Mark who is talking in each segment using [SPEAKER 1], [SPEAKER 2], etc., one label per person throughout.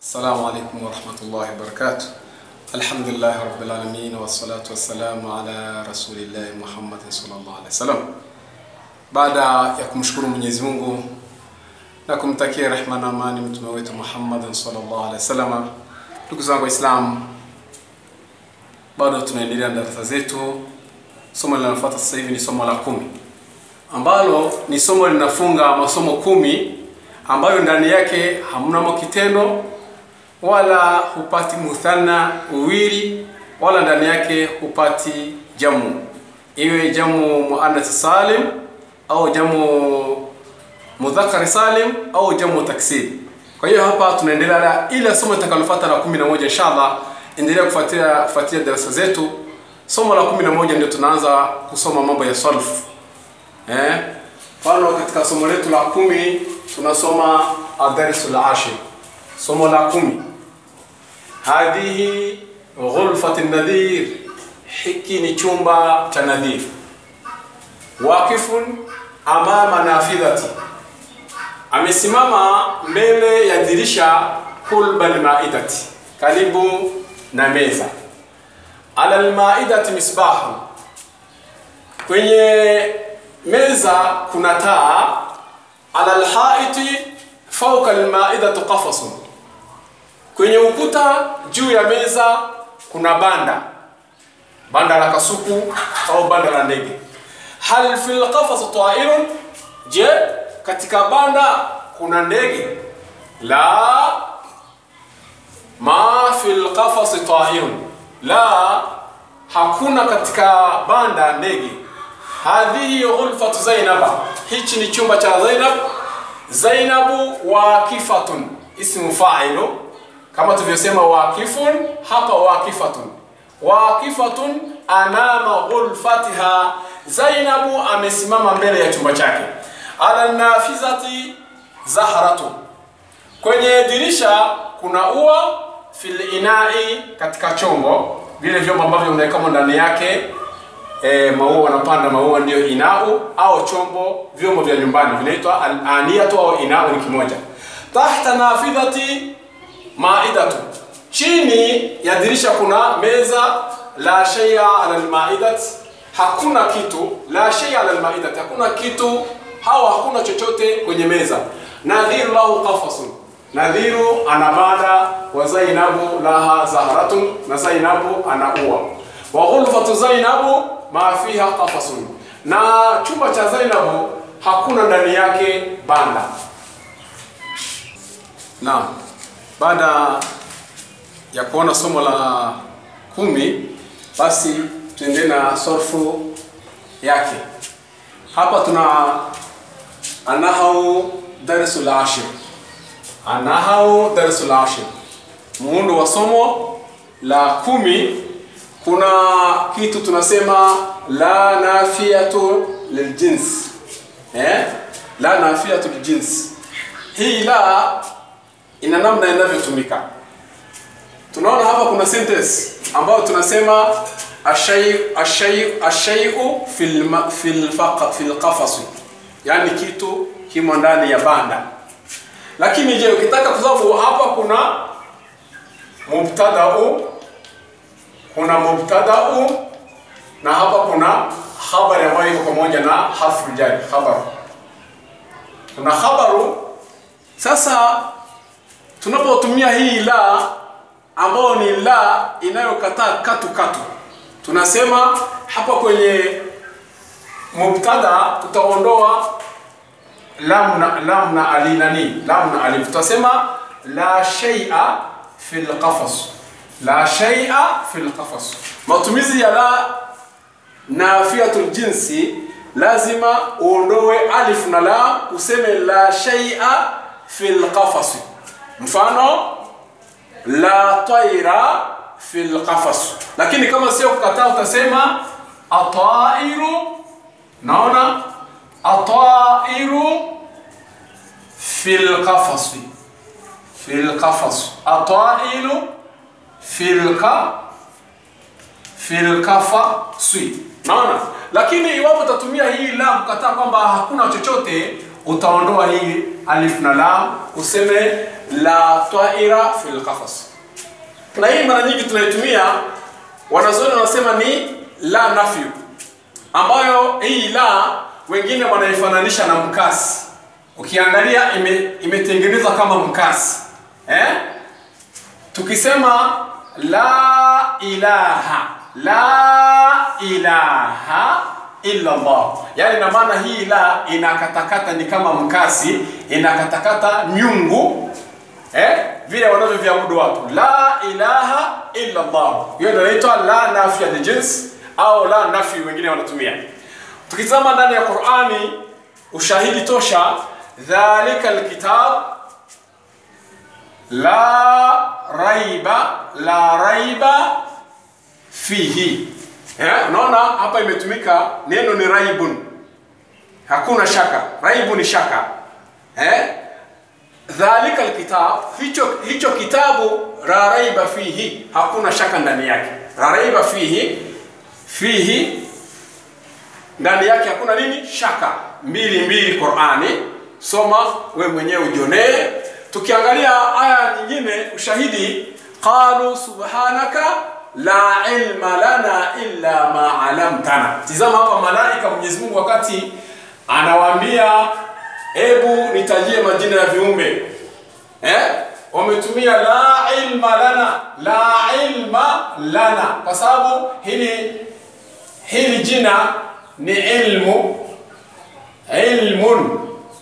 [SPEAKER 1] السلام عليكم ورحمة الله وبركاته الحمد لله رب العالمين والصلاة والسلام على رسول الله Muhammad sallallahu alaihi wasallam. Baada ya kumshukuru Mwenyezi Mungu na kumtakia rehma na amani mtume wetu Muhammad sallallahu alaihi wasallam, ndugu zangu Waislamu, bado tunaendelea na darasa zetu. Somo linalofuata sasa hivi ni somo la kumi ambalo ni somo linafunga masomo kumi ambayo ndani yake hamnamo kitendo wala hupati muthanna uwili wala ndani yake hupati jamu, iwe jamu muannath salim au jamu mudhakari salim au jamu taksir. Kwa hiyo hapa tunaendelea na ile somo litakalofuata la kumi na moja inshallah. Endelea kufuatilia kufuatilia darasa zetu. Somo la kumi na moja ndio tunaanza kusoma mambo ya sarf. Eh, mfano katika somo letu la kumi tunasoma adarisul ashir, somo la kumi hadhihi ghurfati nadhir, hiki ni chumba cha nadhir. Waqifun amama nafidhati, amesimama mbele ya dirisha kulba almaidati, karibu na meza. Ala almaidati misbahu, kwenye meza kuna taa. Ala alhaiti fauka almaidatu qafasun kwenye ukuta juu ya meza kuna banda, banda la kasuku au banda la ndege. Hal fil qafas ta'irun, je, katika banda kuna ndege? La, ma fil qafas ta'irun, la, hakuna katika banda ndege. Hadhihi ghurfatu Zainaba, hichi ni chumba cha Zainab. Zainabu waqifatun, ismu fa'ilu kama tulivyosema waqifun hapa waqifatun waqifatun anama ghurfatiha Zainabu amesimama mbele ya chumba chake ala nafizati zahratu kwenye dirisha kuna ua fil inai katika chombo vile vyombo ambavyo unawekamo ndani yake e, maua wanapanda maua ndio inau au chombo vyombo vya nyumbani vinaitwa al-aniyatu au inau ni kimoja tahta nafidhati maidatu, chini ya dirisha kuna meza. La shay'a ala almaidat, hakuna kitu. La shay'a ala almaidat, hakuna kitu au hakuna chochote kwenye meza. Nadhiru lahu qafasun, nadhiru ana bada. Wa Zainabu laha zahratun, na Zainabu ana ua. Wa ghurfatu Zainabu ma fiha qafasun, na chumba cha Zainabu hakuna ndani yake banda. Naam. Baada ya kuona somo la kumi, basi tuende na sorfu yake. Hapa tuna anahau darsul ashir, anahau darsul ashir, muundo wa somo la kumi. Kuna kitu tunasema la nafiyatu liljins, eh? la nafiyatu liljins, hii la ina namna inavyotumika. Tunaona hapa kuna sentence ambayo tunasema ashayu ashayu ashayu fil fil faqa fil qafas, yani kitu kimo ndani ya banda. Lakini je, ukitaka kwa sababu hapa kuna mubtada'u, kuna mubtada'u na hapa kuna habari ambayo iko pamoja na harfu jari khabar. Kuna khabaru sasa tunapotumia hii la ambayo ni la inayokataa katu katu, tunasema hapa kwenye mubtada tutaondoa lam na lam na ali nani lam na alif, tutasema la shay'a fil qafas, la shay'a fil qafas. Matumizi ya la nafiyatul jinsi lazima uondoe alif na la, useme la shay'a fil qafas Mfano la taira fil qafas, lakini kama sio kukataa utasema atairu. Naona atairu fil qafas, fil qafas, atairu fil ka fil qafasi. Naona, lakini iwapo utatumia hii la kukataa kwamba hakuna chochote utaondoa hii alif na lam useme la taira fil qafas na hii mara nyingi tunaitumia wanazuoni wanasema ni la nafyu ambayo hii la wengine wanaifananisha na mkasi ukiangalia ime, imetengenezwa kama mkasi eh? tukisema la ilaha la ilaha illa Allah, yani na maana hii la inakatakata ni kama mkasi, inakatakata nyungu eh, vile wanavyoviabudu watu. La ilaha illa Allah, hiyo ndio inaitwa la nafi ya jins au la nafi, wengine wanatumia. Tukitazama ndani ya Qur'ani, ushahidi tosha, dhalika alkitab la raiba la raiba fihi eh, unaona hapa imetumika neno ni raibun, hakuna shaka. Raibu ni shaka eh? Dhalika alkitab, hicho hicho kitabu la raiba fihi, hakuna shaka ndani yake. La raiba fihi, fihi ndani yake hakuna nini? Shaka. Mbili mbili Qur'ani, soma we mwenyewe ujionee. Tukiangalia aya nyingine, ushahidi qalu subhanaka la ilma lana illa ma alamtana. Tizama hapa malaika Mwenyezi Mungu wakati anawaambia hebu nitajie majina ya viumbe eh? Wametumia la ilma lana, la ilma lana, kwa sababu hili hili jina ni ilmu, ilmun,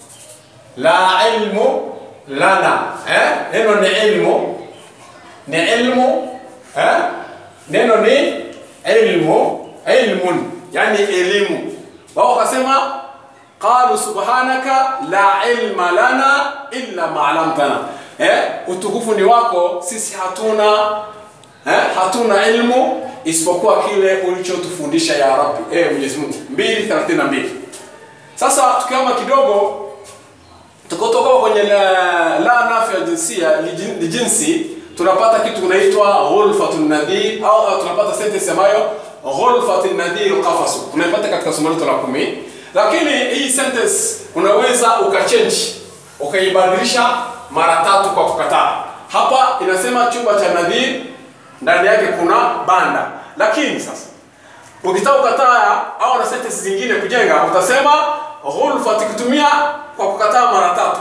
[SPEAKER 1] la ilmu lana eh? Neno ni ilmu, ni ilmu eh? neno ni ilmu ilmun, yani elimu. Wao wakasema qalu subhanaka la ilma lana illa ma alamtana, eh, utukufu ni wako, sisi hatuna eh, hatuna ilmu isipokuwa kile ulichotufundisha ya Rabbi, eh, Mwenyezi Mungu. 2:32. Sasa tukiama kidogo tukotoka kwenye la, la nafi ya jinsia ni jinsi tunapata kitu kinaitwa ghulfatun nadhir au, au tunapata sentence ambayo ghulfatun nadhir qafasu tunaipata katika somo letu la kumi lakini hii sentence unaweza ukachange ukaibadilisha mara tatu kwa kukataa hapa inasema chumba cha nadhir ndani yake kuna banda lakini sasa ukitaka kukataa au na sentence zingine kujenga utasema ghulfat kutumia kwa kukataa mara tatu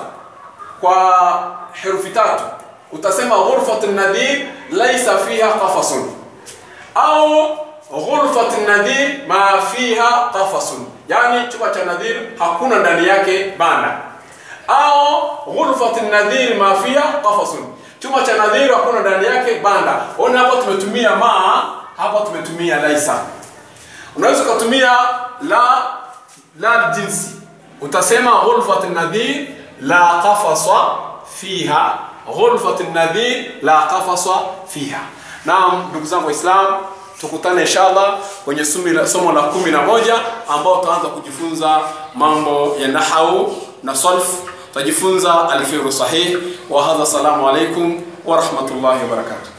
[SPEAKER 1] kwa herufi tatu utasema ghurfat nadhir laysa fiha qafasun au ghurfat nadhir ma fiha qafasun, yani chumba cha nadhir hakuna ndani yake banda, au ghurfat nadhir ma fiha qafasun, chumba cha nadhir hakuna ndani yake banda. Ona hapa tumetumia ma, hapa tumetumia laisa. Unaweza ukatumia la la jinsi, utasema ghurfat nadhir la qafasa fiha ghurfat nadhir la qafasa fiha. Naam, ndugu zangu Waislamu, tukutane inshallah kwenye somo la kumi na moja ambao tutaanza kujifunza mambo ya nahau na sarf, tutajifunza alfiru sahih wa hadha. Salamu alaikum wa rahmatullahi wa barakatuh.